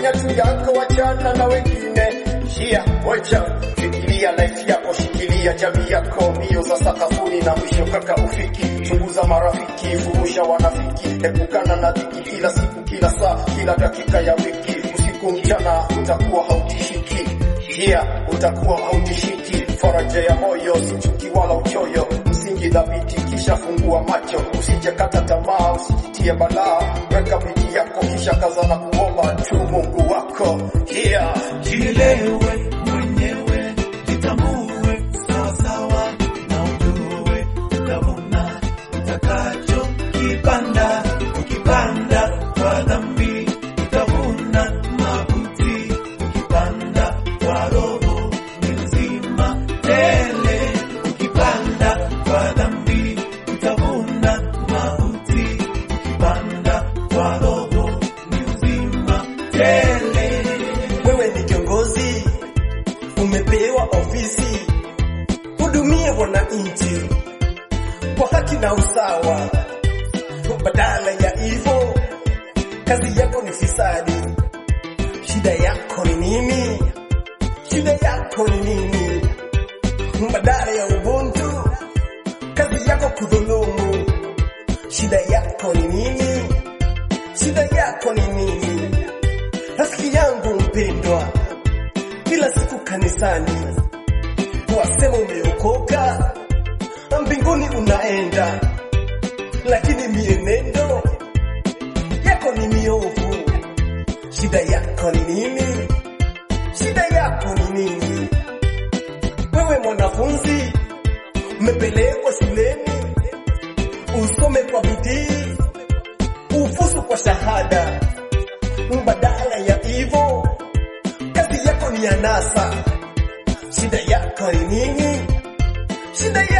fanya tu yako, wachana na wengine. Shia wacha, fikiria life yako, shikilia jamii yako, mbio za sakafuni na mwisho kaka ufiki. Chunguza marafiki, furusha wanafiki, epukana na dhiki kila siku, kila saa, kila dakika ya wiki. Usiku mchana utakuwa hautishiki, yeah, utakuwa hautishiki. Faraja ya moyo, si chuki wala uchoyo, msingi dhabiti, kisha fungua macho, usije kata tamaa, usijitie balaa, weka bidii yako, kisha kaza na kuomba tu Mungu wako, yeah. Jielewe mwenyewe, jitambue sawasawa na ujue utavuna utakacho kipanda. Ukipanda kwa dhambi utavuna mauti, ukipanda kwa roho ni uzima tele. Ukipanda kwa dhambi utavuna mauti, ukipanda kwa roho ni uzima tele. Wewe ni kiongozi, umepewa ofisi, hudumie wananchi kwa haki na usawa, badala ya hivyo kazi yako ni fisadi. Shida yako ni nini? Shida yako ni nini? Badala ya ubuntu, kazi yako kudhulumu. Shida yako ni nini? Shida yako ni nini? Rafiki yangu mpendwa, kila siku kanisani wasema umeokoka, mbinguni unaenda, lakini mienendo yako ni miovu. Shida yako ni nini? Shida yako ni nini? Wewe mwanafunzi, umepelekwa shuleni usome kwa bidii, ufusu kwa shahada badala ya hivyo kazi yako ni anasa. Shida yako ni nini? Shida